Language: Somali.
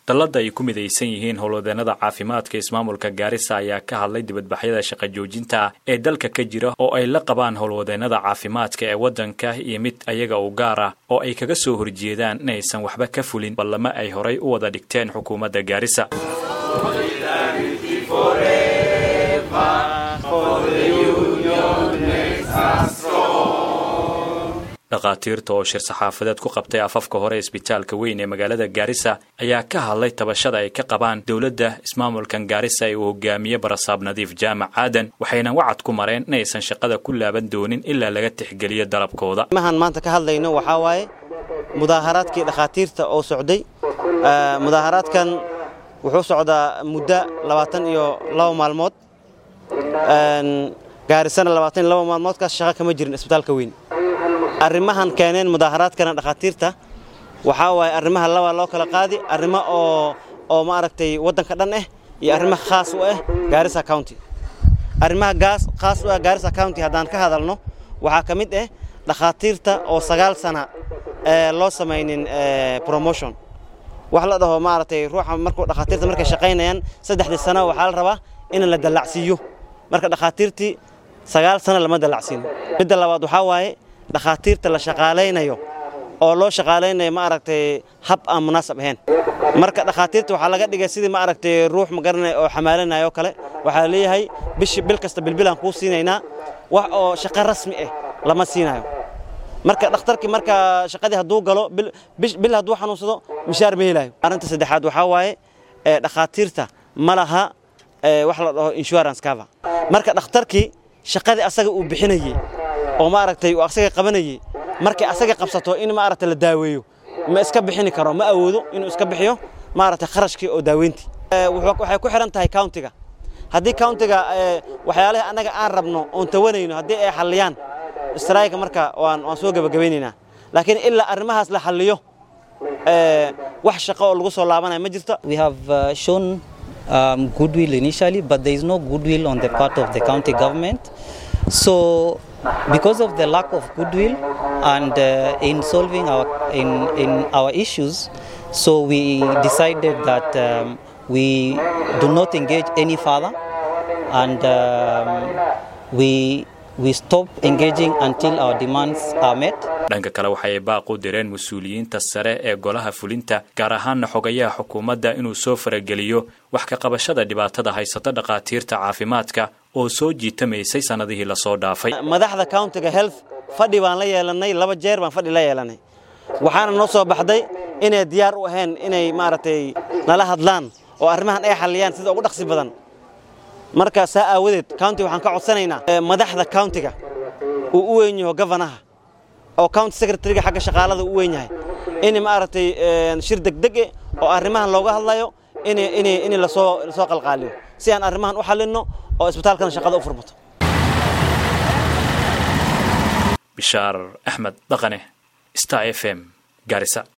dallada ay ku midaysan yihiin howlwadeenada caafimaadka ismaamulka gaarisa ayaa ka hadlay dibadbaxyada shaqa joojinta ee dalka ka jira oo ay la qabaan howlwadeenada caafimaadka ee waddanka iyo mid ayaga u gaar ah oo ay kaga soo horjeedaan inaysan waxba ka fulin ballama ay horay u wada dhigteen xukuumadda gaarisa dhakhaatiirta oo shir saxaafadeed ku qabtay afafka hore isbitaalka weyn ee magaalada gaarisa ayaa ka hadlay tabashada ay ka qabaan dowladda ismaamulkan gaarisa ee uu hogaamiye barasaab nadiif jaamac aadan waxayna wacad ku mareen inaysan shaqada ku laaban doonin ilaa laga tixgeliyo dalabkooda mahan maanta ka hadlayno waxaa waaye mudaaharaadkii dhakhaatiirta oo socday mudaaharaadkan wuxuu socdaa muddo labaatan iyo laba maalmood gaarisana labaatan iyo laba maalmoodkaas shaqa kama jirin isbitaalka weyn arrimahan keeneen mudaaharaadkana dhakhaatiirta waxaa waaye arrimaha laba loo kala qaadi arrimo oo oo maaragtay waddanka dhan ah iyo arrimo khaas u ah gaarisa county arrimaha gaas khaas u ah gaarisa county haddaan ka hadalno waxaa ka mid ah dhakhaatiirta oo sagaal sana ee loo samaynin promotion wax la dhaho maaragtay ruuxa markuu dhakhaatiirta markay shaqaynayaan saddexdii sano waxaa la rabaa in la dallacsiiyo marka dhakhaatiirtii sagaal sano lama dallacsiino midda labaad waxaa waaye dhakhaatiirta la shaqaalaynayo oo loo shaqaalaynayo ma aragtay hab aan munaasab ahayn marka dhakhaatiirta waxaa laga dhigay sidii ma aragtay ruux magaranaya oo xamaalanayo oo kale waxaa leeyahay bishi bil kasta bilbilaan kuu siinaynaa wax oo shaqo rasmi ah lama siinayo marka dhakhtarkii marka shaqadii hadduu galo bil hadduu xanuunsado mishaar ma helayo arrinta saddexaad waxaa waaye dhakhaatiirta ma laha wax la dhaho insurance cover marka dhakhtarkii shaqadii asaga uu bixinayey oo maaragtay uu asaga qabanayey markay asaga qabsato in maaragtay la daaweeyo ma iska bixini karo ma awoodo inuu iska bixiyo maaragtay kharashkii oo daaweyntii waxay ku xiran tahay countiga haddii countiga waxyaalaha annaga aan rabno oon tawanayno haddii ay xalliyaan strayga marka waan waan soo gebagabaynaynaa laakiin ilaa arrimahaas la xalliyo wax shaqo oo lagu soo laabanaya ma jirto we have uh, shown um, goodwill initially but there is no goodwill on the part of the county government so because of the lack of goodwill and uh, in solving our in, in our issues so we decided that um, we do not engage any further and um, we we stop engaging until our demands are met dhanka kale waxay baaq u direen mas-uuliyiinta sare ee golaha fulinta gaar ahaanna xogayaha xukuumadda inuu soo farageliyo wax ka qabashada dhibaatada haysata dhakhaatiirta caafimaadka oo soo jiitamaysay sannadihii lasoo dhaafay madaxda countiga health fadhi baan la yeelannay laba jeer baan fadhi la yeelannay waxaana noo soo baxday inay diyaar u ahayn inay maaragtay nala hadlaan oo arrimahan ay xalliyaan sida ugu dhaqsi badan marka saa aawadeed county waxaan ka codsanaynaa madaxda countiga uu u weyn yaho gavanaha oo county secretariga xagga shaqaalada u weyn yahay in maaragtay shir degdege oo arrimahan looga hadlayo in in in lasoo lasoo qalqaaliyo si aan arrimahan u xallinno oo isbitaalkana shaqada u furmato bishaar axmed dhaqane star f m gaarisa